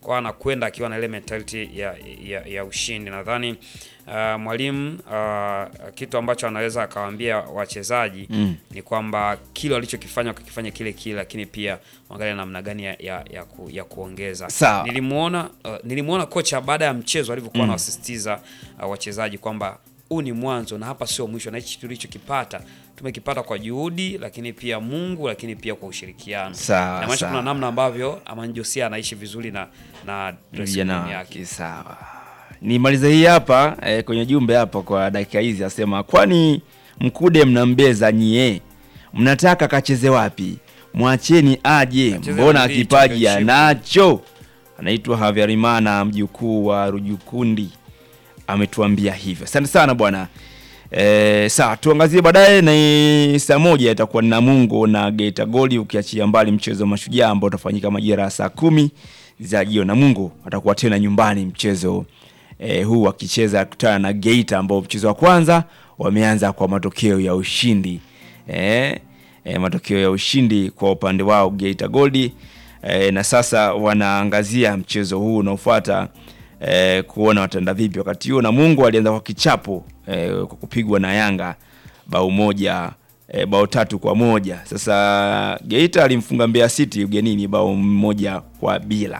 kwa anakwenda akiwa na ile mentality ya, ya, ya ushindi. Nadhani uh, mwalimu uh, kitu ambacho anaweza akawaambia wachezaji Mm. ni kwamba kile walichokifanya wakakifanya kile kile, lakini pia wangalia namna gani ya, ya, ya, ku, ya kuongeza. Sawa. Nilimuona uh, nilimuona kocha baada ya mchezo alivyokuwa anawasisitiza uh, wachezaji kwamba huu ni mwanzo na hapa sio mwisho, na hichi tulichokipata tumekipata kwa juhudi, lakini pia Mungu, lakini pia kwa ushirikiano. Sawa, Inamaanisha sawa. kuna namna ambavyo Amani Josia anaishi vizuri na na dressing vijana room wake. yake. Sawa, nimalize hii hapa eh, kwenye jumbe hapa kwa dakika hizi, asema kwani Mkude mnambeza nyie, mnataka kacheze wapi? Mwacheni aje, Kacheze mbona Ligi kipaji Championship. anacho. Anaitwa Havyarimana, mjukuu wa Rujukundi, ametuambia hivyo. Asante sana bwana. E, sawa tuangazie baadaye na saa moja itakuwa ni Namungo na Geita Gold, ukiachia mbali mchezo wa Mashujaa ambao utafanyika majira ya saa kumi za jioni. Namungo atakuwa tena nyumbani mchezo e, huu wakicheza kutana na Geita ambao mchezo wa kwanza wameanza kwa matokeo ya ushindi e, e, matokeo ya ushindi kwa upande wao Geita Gold e, na sasa wanaangazia mchezo huu unaofuata e, kuona watenda vipi. Wakati huo Namungo alianza kwa kichapo e, kwa kupigwa na Yanga bao moja e, bao tatu kwa moja. Sasa Geita alimfunga Mbeya City ugenini bao moja kwa bila.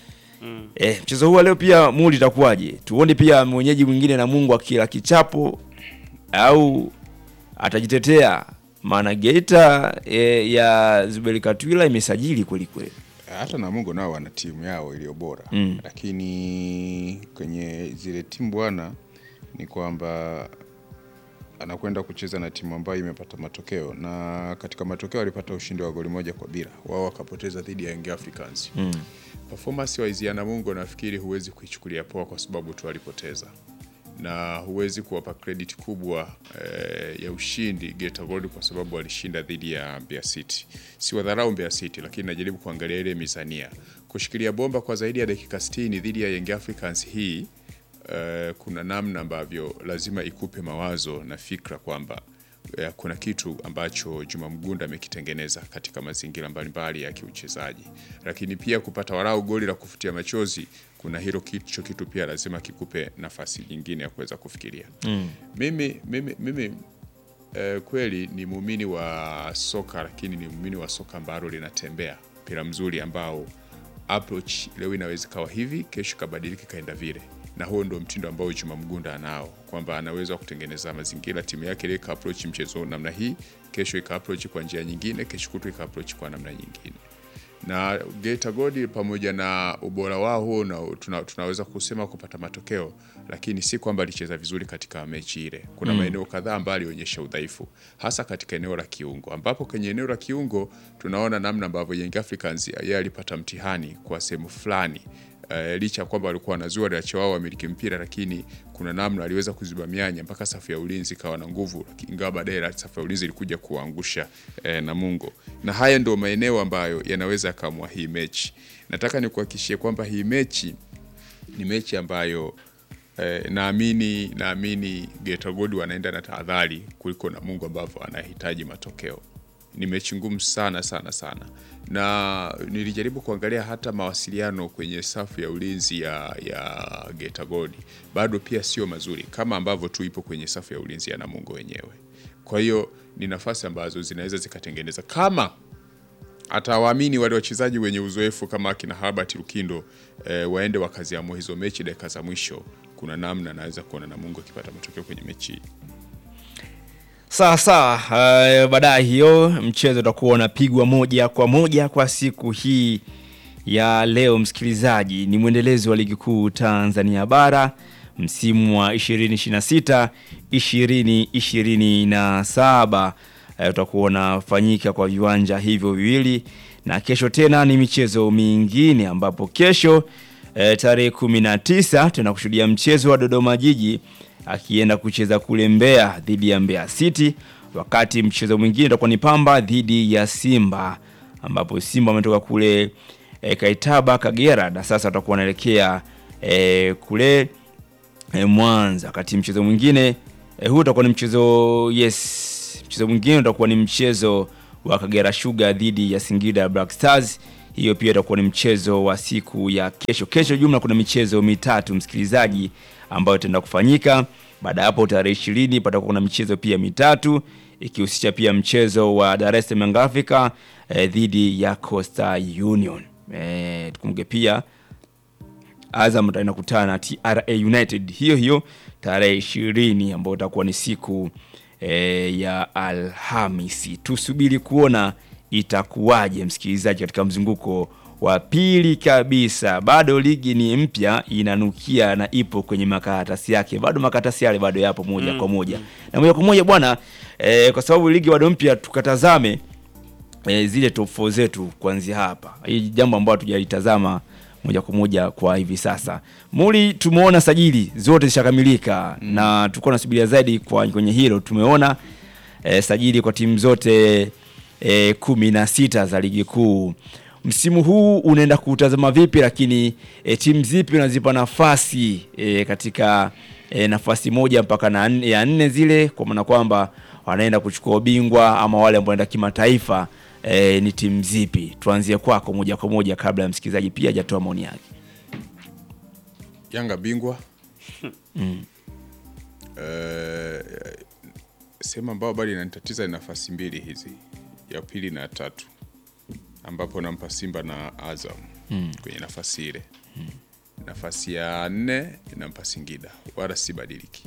E, mchezo huu wa leo pia muli itakuwaje? Tuone pia mwenyeji mwingine Namungo akila kichapo au atajitetea, maana Geita e, ya Zuberi Katwila imesajili kweli kweli. hata Namungo nao wana timu yao iliyo bora Mm. lakini kwenye zile timu bwana, ni kwamba anakwenda kucheza na timu ambayo imepata matokeo, na katika matokeo alipata ushindi wa goli moja kwa bila, wao wakapoteza dhidi ya Young Africans. Mm. Performance wise ya Namungo nafikiri huwezi kuichukulia poa kwa sababu tu alipoteza na huwezi kuwapa credit kubwa eh, ya ushindi Geita Gold kwa sababu walishinda dhidi ya Mbeya City. Si wadharau Mbeya City, lakini najaribu kuangalia ile mizania. Kushikilia bomba kwa zaidi ya dakika 60 dhidi ya Young Africans hii eh, kuna namna ambavyo lazima ikupe mawazo na fikra kwamba eh, kuna kitu ambacho Juma Mgunda amekitengeneza katika mazingira mbalimbali ya kiuchezaji, lakini pia kupata warau goli la kufutia machozi, kuna hilo kicho kitu pia lazima kikupe nafasi nyingine ya kuweza kufikiria. Mm. Mimi, mimi, mimi eh, kweli ni muumini wa soka, lakini ni muumini wa soka ambalo linatembea, mpira mzuri ambao approach leo inaweza ikawa hivi, kesho ikabadilika ikaenda vile, na huo ndio mtindo ambao Juma Mgunda anao, kwamba anaweza kutengeneza mazingira timu yake ile ika approach mchezo namna hii, kesho ika approach kwa njia nyingine, kesho kutu ika approach kwa namna nyingine na Geita Gold pamoja na ubora wao huo na tuna, tunaweza kusema kupata matokeo, lakini si kwamba alicheza vizuri katika mechi ile. Kuna maeneo kadhaa ambayo alionyesha udhaifu, hasa katika eneo la kiungo, ambapo kwenye eneo la kiungo tunaona namna ambavyo Young Africans yeye alipata mtihani kwa sehemu fulani. Uh, licha ya kwamba walikuwa wanazua waliacha wao wamiliki mpira, lakini kuna namna aliweza kuziba mianya mpaka safu ya ulinzi ikawa na nguvu, laki- ingawa baadaye la- safu ya ulinzi ilikuja kuangusha eh, Namungo, na haya ndio maeneo ambayo yanaweza yakaamua hii mechi. Nataka nikuhakikishie kwamba hii mechi ni mechi ambayo eh, naamini naamini Geita Gold wanaenda na tahadhari kuliko Namungo ambavyo anahitaji matokeo. Ni mechi ngumu sana sana sana, na nilijaribu kuangalia hata mawasiliano kwenye safu ya ulinzi ya, ya Geita Gold bado pia sio mazuri kama ambavyo tu ipo kwenye safu ya ulinzi ya Namungo wenyewe. Kwa hiyo ni nafasi ambazo zinaweza zikatengeneza kama atawaamini wale wachezaji wenye uzoefu kama akina Herbert Lukindo eh, waende wakaziamua hizo mechi dakika za mwisho. Kuna namna naweza kuona Namungo akipata matokeo kwenye mechi hii. Sawa sawa. Uh, baadaye hiyo mchezo utakuwa unapigwa moja kwa moja kwa siku hii ya leo. Msikilizaji, ni mwendelezo wa ligi kuu Tanzania bara msimu wa 2026 2027 uh, utakuwa unafanyika kwa viwanja hivyo viwili, na kesho tena ni michezo mingine ambapo kesho eh, tarehe 19 tunakushuhudia mchezo wa Dodoma Jiji akienda kucheza kule Mbeya dhidi ya Mbeya City, wakati mchezo mwingine utakuwa ni Pamba dhidi ya Simba, ambapo Simba wametoka kule e, Kaitaba Kagera na sasa watakuwa wanaelekea e, kule e, Mwanza, wakati mchezo mwingine e, huu utakuwa ni mchezo yes, mchezo mwingine utakuwa ni mchezo wa Kagera Sugar dhidi ya Singida Black Stars. Hiyo pia itakuwa ni mchezo wa siku ya kesho. Kesho jumla kuna michezo mitatu msikilizaji, ambayo itaenda kufanyika. Baada ya hapo tarehe ishirini patakuwa kuna michezo pia mitatu ikihusisha pia mchezo wa Dar es Salaam Young Africa eh, dhidi ya Coastal Union. Eh, tukumbuke pia Azam inakutana na TRA United hiyo hiyo tarehe ishirini ambayo itakuwa ni siku e, ya Alhamisi. Tusubiri kuona itakuwaje, msikilizaji, katika mzunguko wa pili kabisa. Bado ligi ni mpya, inanukia na ipo kwenye makaratasi yake, bado makaratasi yale bado yapo moja kwa moja na moja kwa moja bwana e, kwa sababu ligi bado mpya, tukatazame e, zile top 4 zetu kuanzia hapa. Hii jambo ambalo hatujalitazama moja kwa moja kwa hivi sasa. Muli, tumeona sajili zote zishakamilika na tulikuwa nasubiria zaidi kwa kwenye hilo. Tumeona e, sajili kwa timu zote e, kumi na sita za ligi kuu. Msimu huu unaenda kutazama vipi, lakini e, timu zipi unazipa nafasi e, katika e, nafasi moja mpaka na nne- ya nne zile, kwa maana kwamba wanaenda kuchukua ubingwa ama wale ambao wanaenda kimataifa e, ni timu zipi? Tuanzie kwako moja kwa moja kabla ya msikilizaji pia hajatoa maoni yake. Yanga bingwa Eh, sehemu ambayo bado inanitatiza ni nafasi mbili hizi, ya pili na ya tatu, ambapo nampa Simba na Azam kwenye nafasi ile. Nafasi ya nne nampa Singida, wala sibadiliki.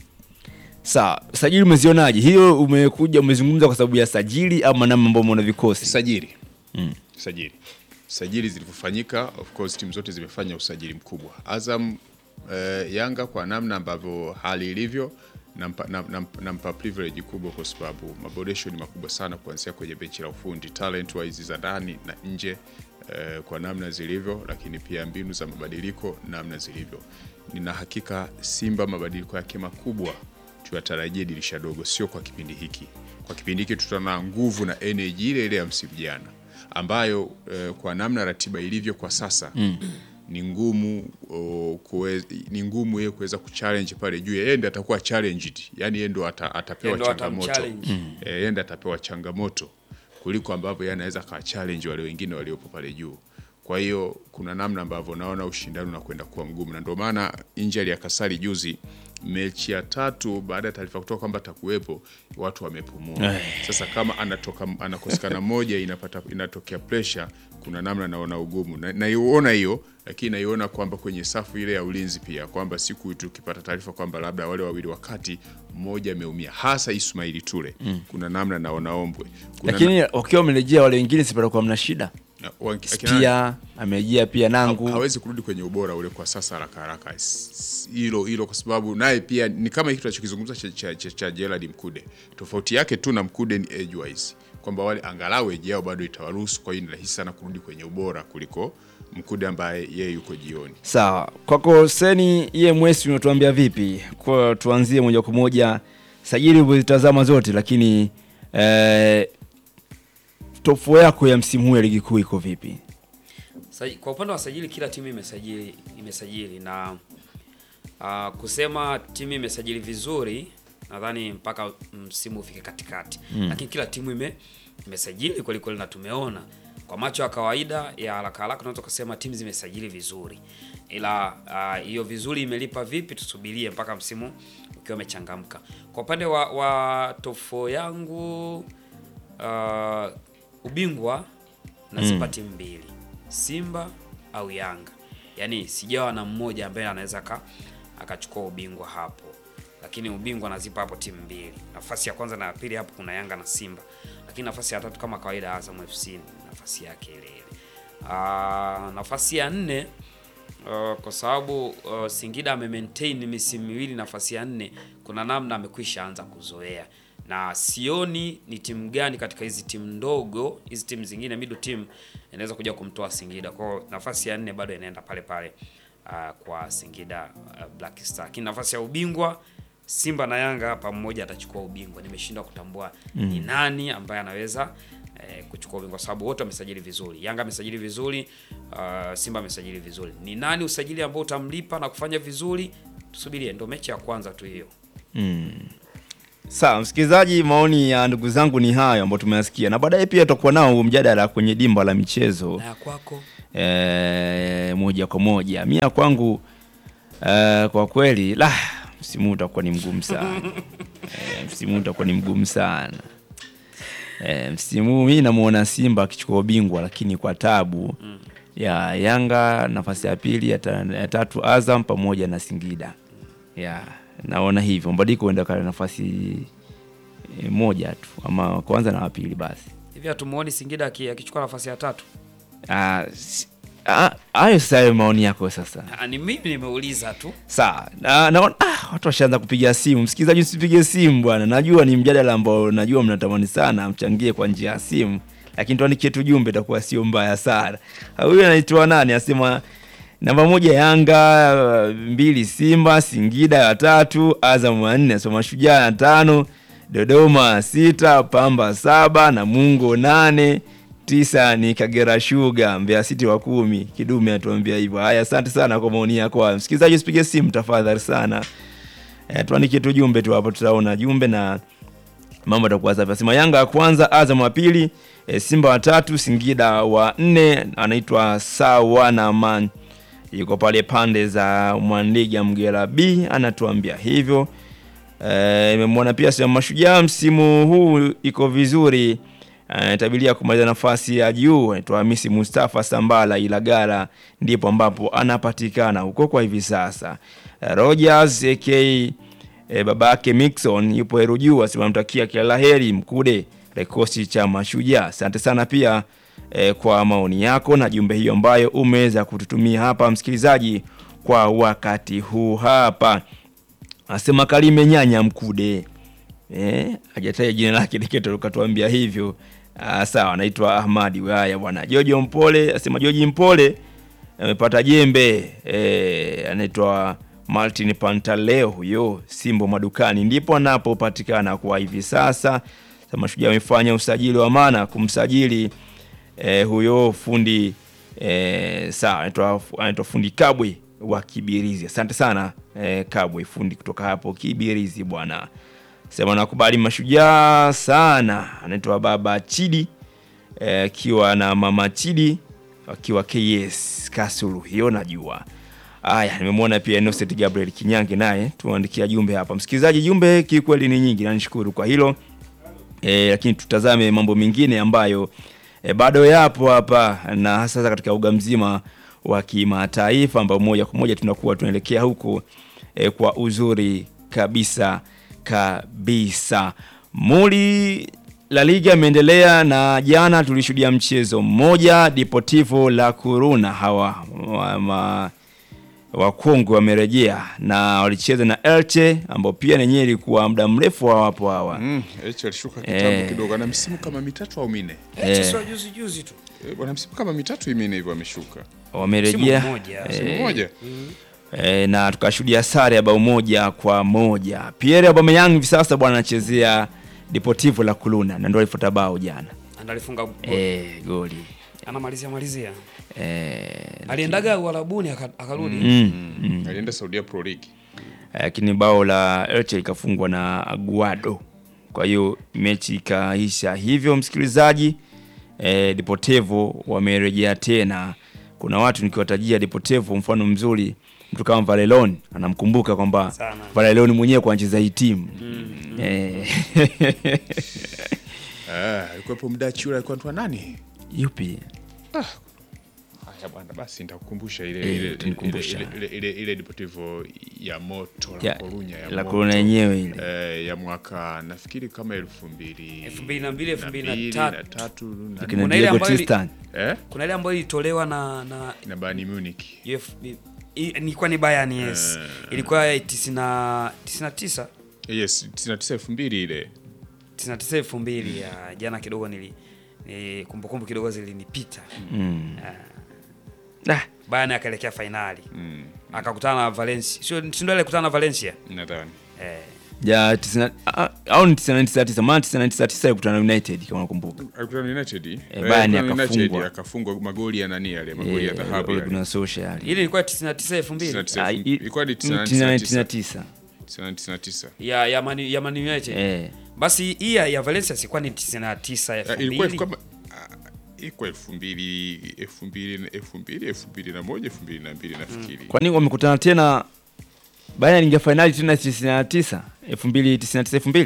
Sawa, sajili umezionaje? Hiyo umekuja umezungumza kwa sababu ya sajili ama namna ambao umeona vikosi? Sajili sajili sajili zilivyofanyika, of course timu zote zimefanya usajili mkubwa. Azam eh, Yanga kwa namna ambavyo hali ilivyo nampa, nam- nam- nampa privilege kubwa kwa sababu maboresho ni makubwa sana kuanzia kwenye benchi la ufundi talent wise za ndani na nje eh, kwa namna zilivyo, lakini pia mbinu za mabadiliko namna zilivyo. Nina hakika Simba mabadiliko yake makubwa tuyatarajie dirisha dogo, sio kwa kipindi hiki. Kwa kipindi hiki tutaona nguvu na energy ile ile ya msimu jana ambayo eh, kwa namna ratiba ilivyo kwa sasa ni ngumu oh, kuwe, ni ngumu yeye kuweza kuchallenge pale juu. Yeye ndiye atakuwa challenged, yani yeye ndo ata, atapewa Yeye ndo changamoto atamchallenge. eh, yeye ndiye atapewa changamoto kuliko ambavyo yeye anaweza kawa challenge wale wengine waliopo pale juu. Kwa hiyo kuna namna ambavyo naona ushindani unakwenda kuwa mgumu, na ndio maana injury ya Kasari juzi, mechi ya tatu baada ya taarifa kutoka kwamba atakuwepo, watu wamepumua. Sasa kama anatoka anakosekana moja, inapata inatokea pressure, kuna namna naona ugumu na naiona hiyo, lakini naiona kwamba kwenye safu ile ya ulinzi pia kwamba siku tukipata taarifa kwamba labda wale wawili wakati mmoja ameumia, hasa Ismaili Ture, kuna namna naona ombwe kuna Lakini wakiwa wamerejea wale wengine sipata kwa mna shida. na, wa- akina- Pia amerejea pia Nangu. Ha- hawezi kurudi kwenye ubora ule kwa sasa haraka haraka S- s- hilo hilo, kwa sababu naye pia ni kama hiki tunachokizungumza cha, cha, cha, cha Gerald Mkude. Tofauti yake tu na Mkude ni age wise, kwamba wale angalau age yao bado itawaruhusu, kwa hiyo ni rahisi sana kurudi kwenye ubora kuliko Mkude ambaye yeye yuko jioni. Sawa, kwako Seni iye mwesi unatuambia vipi? Kwa tuanzie moja kwa moja sajili ulizitazama zote, lakini eh, top four yako ya msimu huu ya ligi kuu iko vipi? Saji- Kwa upande wa sajili kila timu imesajili imesajili na uh, kusema timu imesajili vizuri nadhani mpaka msimu ufike katikati lakini kila timu ime imesajili kweli kweli na tumeona kwa macho ya kawaida ya haraka haraka tunaweza kusema timu zimesajili vizuri ila ah, hiyo vizuri imelipa vipi tusubirie mpaka msimu ukiwa umechangamka kwa upande wa, wa top four yangu uh, ubingwa nazipa timu mbili Simba au Yanga. Yaani sijawa na mmoja ambaye anaweza aka- akachukua ubingwa hapo, lakini ubingwa nazipa hapo timu mbili. Nafasi ya kwanza na ya pili hapo kuna Yanga na Simba, lakini nafasi ya tatu kama kawaida Azam FC ni nafasi yake ile ile. Ah, nafasi ya nne Uh, kwa sababu uh, Singida ame maintain misimu miwili nafasi ya nne, kuna namna amekwisha anza kuzoea, na sioni ni timu gani katika hizi timu ndogo hizi timu zingine middle team inaweza kuja kumtoa Singida. Kwa hiyo nafasi ya nne bado inaenda pale pale uh, kwa Singida uh, Black Star, lakini nafasi ya ubingwa Simba na Yanga hapa mmoja atachukua ubingwa. Nimeshindwa kutambua ni nani ambaye anaweza eh, kuchukua ubingwa kwa sababu wote wamesajili vizuri. Yanga amesajili vizuri, uh, Simba amesajili vizuri. Ni nani usajili ambao utamlipa na kufanya vizuri? Tusubirie, ndio mechi ya kwanza tu hiyo. Sawa, msikilizaji, maoni ya ndugu zangu ni hayo ambayo tumeyasikia, na baadaye pia tutakuwa nao mjadala kwenye dimba la michezo Na ya kwako e, moja kwa moja. Mia kwangu e, kwa kweli la msimu huu utakuwa ni mgumu sana e, msimu huu utakuwa ni mgumu sana e, msimu huu mi namuona Simba akichukua ubingwa, lakini kwa tabu ya Yanga nafasi ya pili, ya, ta, ya tatu Azam pamoja na Singida ya naona hivyo Mbadiko huenda kale nafasi e, moja tu ama kwanza na wapili basi. Hivi hatumuoni Singida aki- akichukua nafasi ya tatu? Ah, si- ah, hayo sasa hayo maoni yako sasa. Ah, Ni mimi nimeuliza tu. Sawa. Na naona ah, watu washaanza kupiga simu. Msikilizaji usipige simu bwana. Najua ni mjadala ambao najua mnatamani sana mchangie kwa njia ya simu. Lakini tuandikie tu jumbe itakuwa sio mbaya sana. Ah, Huyu anaitwa nani? Asema namba moja Yanga, mbili Simba, Singida ya tatu, Azam ya nne, Soma Shujaa ya tano, Dodoma sita, Pamba saba, Namungo nane, tisa ni Kagera Sugar, Mbeya City wa kumi. Kidume atuambia hivyo. Haya, asante sana kwa maoni yako. hayo. Msikilizaji, usipige simu tafadhali sana. E, tuandikie tu jumbe tu hapo, tutaona jumbe na mambo atakuwa safi. Asema Yanga ya kwanza, Azam wa pili, e, Simba wa tatu, Singida wa nne, anaitwa Sawana Man yuko pale pande za Mwandiga Mgera B anatuambia hivyo. Eh, Imemwona pia sema Mashujaa msimu huu iko vizuri, anatabilia kumaliza nafasi ya juu. Anaitwa Hamisi Mustafa Sambala Ilagara, ndipo ambapo anapatikana huko kwa hivi sasa. Eh, Rogers AK e, babake Mixon yupo Heru juu, asema namtakia kila laheri Mkude kikosi cha Mashujaa. Asante sana pia e, kwa maoni yako na jumbe hiyo ambayo umeweza kututumia hapa msikilizaji kwa wakati huu hapa. Asema Kalime Nyanya Mkude eh, hajataja jina lake Diketo ukatuambia hivyo. Ah, sawa, anaitwa Ahmadi. Haya bwana. Jojo Mpole asema Joji Mpole amepata jembe eh, anaitwa Martin Pantaleo huyo Simbo madukani ndipo anapopatikana kwa hivi sasa. Sasa Mashujaa amefanya usajili wa maana kumsajili eh, huyo fundi eh, sawa anaitwa anaitwa fundi Kabwe wa Kibirizi. Asante sana eh, Kabwe fundi kutoka hapo Kibirizi bwana. Sema nakubali Mashujaa sana. Anaitwa Baba Chidi eh, akiwa na Mama Chidi akiwa KS Kasulu, hiyo najua. Aya, nimemwona pia Innocent Gabriel Kinyange naye tuandikia jumbe hapa. Msikilizaji, jumbe kikweli ni nyingi na nishukuru kwa hilo e, lakini tutazame mambo mengine ambayo e, bado yapo hapa na hasa katika uga mzima wa kimataifa ambao moja kwa moja tunakuwa tunaelekea huko e, kwa uzuri kabisa kabisa. Muli La Liga imeendelea na jana tulishuhudia mchezo mmoja Deportivo La Coruna hawa wa, ma, wakongwe wamerejea na walicheza na Elche ambao pia nenyewe ilikuwa muda mrefu hawapo hawa Mm, Eche alishuka kitambo Eh. kidogo, ana msimu kama mitatu au minne. Eti sio juzi juzi tu. Eh, Bwana msimu kama mitatu minne hivyo ameshuka. wamerejea Msimu mmoja. eh, Msimu mmoja. e, na tukashuhudia sare ya bao moja kwa moja. Pierre Aubameyang hivi sasa bwana anachezea Deportivo La Coruna na ndio alifuta bao jana Ndio alifunga goli. e, goli Anamalizia malizia. e, Aliendaga Uarabuni aka- akarudi. mm, mm. Alienda Saudia Pro League. lakini bao la Elche ikafungwa na Aguado. Kwa hiyo mechi ikaisha hivyo, msikilizaji. E, Deportivo wamerejea tena. Kuna watu nikiwatajia Deportivo, mfano mzuri, mtu kama Varelon anamkumbuka kwamba Sana. Varelon mwenyewe kwa anacheza hii timu Eh, Ah, alikuwepo mdachi yule alikuwa anaitwa nani? yupi? Haya bwana, basi nitakukumbusha ile Eh, ile ile utanikumbusha. ile ile ile ile Deportivo ya moto Ya- la Coruña ya La moto. Coruna yenyewe ile. Eh, ya mwaka nafikiri kama elfu mbili 2002, na mbili, 2003. na tatu na Kina Kuna ile Diego ambayo ili- Tristan. eh Kuna ile ambayo ilitolewa na na na Bayern Munich. UF i- ilikuwa ni Bayern yes. Ilikuwa ya 90 99 Yes, 99 2000 ile. 99 2000 ya jana kidogo nili ni kumbukumbu kidogo zilinipita. Mm. Ah, Ah, Bayern akaelekea fainali. Mm, Akakutana na Valencia. Sio si ndio alikutana na Valencia? nadhani. Eh. ya 90 ah, au ni 99 maana 99 ilikutana na United kama unakumbuka. Alikutana na United. Eh, Bayern alikutana na United, akafungwa. akafungwa magoli ya nani yale, magoli ya Eh, dhahabu pale yale. kuna social. Ile ilikuwa 99 2000 99. Ah, i- Ilikuwa ni 99. 99. 99. ya ya Man, ya Man United. Eh. Basi hii ya, ya Valencia sikuwa ni 99 ya Ah, Ilikuwa 2000. kama ah, iko elfu mbili elfu mbili elfu mbili elfu mbili na moja elfu mbili na mbili nafikiri Kwa nini wamekutana tena baada ya ingia fainali tena 99 2099 2000?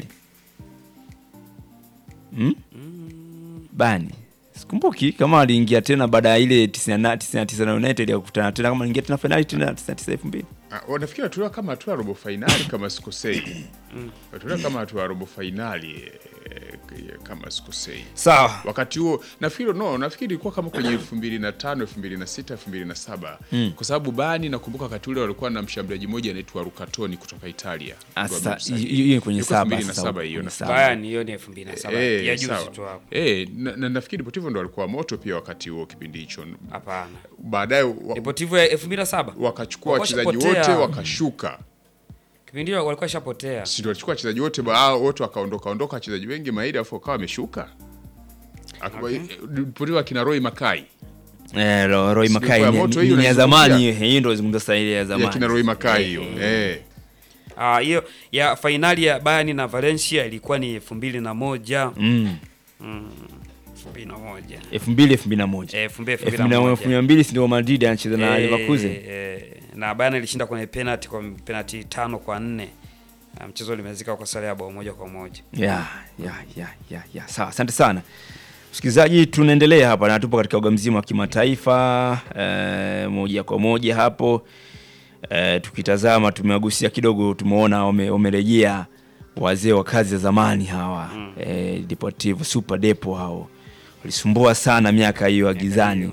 Hmm? Bani. Sikumbuki kama aliingia tena baada ya ile 99 99 na United ya kukutana tena kama aliingia tena fainali tena 99 2000. Ah, nafikiri watuliwa kama hatua ya robo fainali kama sikosei watuliwa kama hatua ya robo fainali eh, kama sikosei Sawa. wakati huo nafikiri no nafikiri ilikuwa kama kwenye elfu mbili na tano elfu mbili na sita elfu mbili na saba kwa sababu bani nakumbuka wakati ule walikuwa na mshambuliaji mmoja anaitwa rukatoni kutoka italia Ah, Ndio sasa, amemsajili. hiyo- hiyo ni kwenye Ilikuwa saba 2007 sasa, hiyo kwenye nafikiri. saba. Bayern hiyo ni 2007 Eh, ya juzi sawa. tu hapo. Eh, na, na nafikiri Deportivo ndo walikuwa moto pia wakati huo kipindi hicho Hapana. baadaye wa, Deportivo ya 2007 wakachukua Walikuwa wachezaji washapotea. wote wakashuka kipindi hicho walikuwa shapotea. si ndio walichukua wachezaji wote ba- hao wote wakaondoka ondoka wachezaji wengi maili afu wakawa wameshuka okay. Deportivo akina Roy Makai Eh, Ro- Roy Sijui Makai kwa ni- moto ni hiyo ni ya unaizungumzia? zamani hiyo, hiyo ndio zungumza sasa ile ya ya kina zamani. Roy Makai hiyo eh Ah, hiyo ya fainali ya Bayern na Valencia ilikuwa ni 2001. Mm. 2001. 2000 2001. Eh, 2000 elfu mbili na moja, elfu mbili na mbili si ndio Madrid anacheza na Eh, Leverkusen. eh, na Bayern ilishinda kwenye penalty kwa penalty tano kwa nne. Na mchezo ulimalizika kwa sare ya bao moja kwa moja. ya ya ya ya ya sawa asante sana msikilizaji tunaendelea hapa na tupo katika uga mzima wa kimataifa eh, moja kwa moja hapo eh, tukitazama tumewagusia kidogo tumeona wame- wamerejea wazee wa kazi za zamani hawa eh, Deportivo Super Depo hao walisumbua sana miaka hiyo ya gizani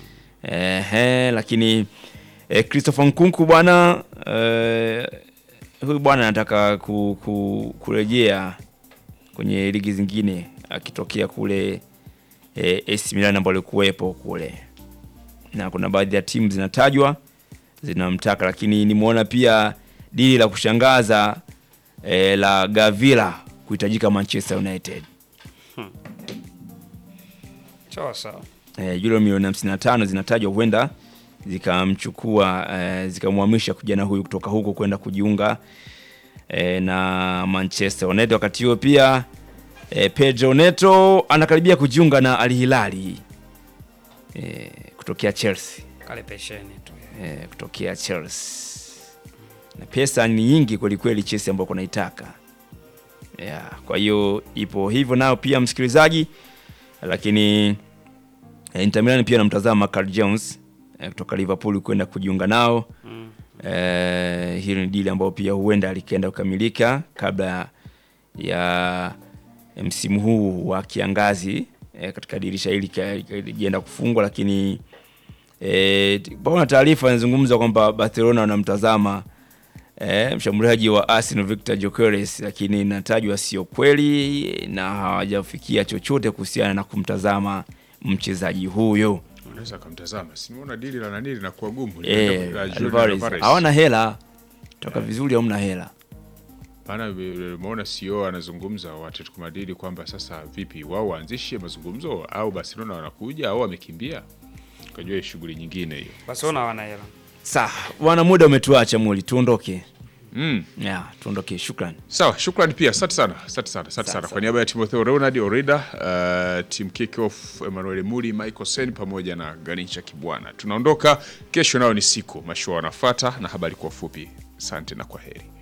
Ehe, lakini eh, Christopher Nkunku bwana eh, huyu bwana anataka ku, ku, kurejea kwenye ligi zingine akitokea kule eh, AC Milan ambao alikuwepo kule, na kuna baadhi ya timu zinatajwa zinamtaka, lakini nimeona pia dili la kushangaza eh, la Gavila kuhitajika Manchester United Sawa sawa. eh, euro milioni 55 zinatajwa huenda zikamchukua eh, zikamhamisha kijana huyu kutoka huko kwenda kujiunga eh, na Manchester United. Wakati huo pia eh, Pedro Neto anakaribia kujiunga na Al Hilali eh, kutokea Chelsea Kale pesheni tu. eh, kutokea Chelsea na pesa ni nyingi kwelikweli Chelsea ambayo kunaitaka yeah, kwa hiyo ipo hivyo nao pia msikilizaji, lakini eh, Inter Milan pia namtazama Carl Jones eh, kutoka Liverpool kwenda kujiunga nao Mm. eh, hili ni dili ambayo pia huenda likaenda kukamilika kabla ya msimu huu wa kiangazi eh, katika dirisha hili likienda kufungwa, lakini eh, paona taarifa inazungumza kwamba Barcelona wanamtazama eh, mshambuliaji wa Arsenal Victor Gyökeres, lakini inatajwa sio kweli na hawajafikia chochote kuhusiana na kumtazama mchezaji huyo. unaweza kumtazama simuona dili la nani linakuwa gumu Eh, La Julian Alvarez Alvarez. hawana hela toka vizuri, hamna hela maana umeona CEO anazungumza wa Atletico Madrid kwamba sasa vipi wao waanzishe mazungumzo au Barcelona wanakuja au wamekimbia kajua shughuli nyingine hiyo Barcelona hawana hela. Sawa, wana muda umetuacha Muli, tuondoke. mm. Yeah, tuondoke. Shukran. Sawa, shukrani pia, asante sana, asante sana, asante sana kwa niaba ya Timotheo Leonard Orida, uh, team kickoff Emmanuel Muri, Michael Sen pamoja na Ganisha Kibwana. Tunaondoka kesho, nao ni siku mashua wanafuata na habari kwa ufupi. Asante na kwa heri.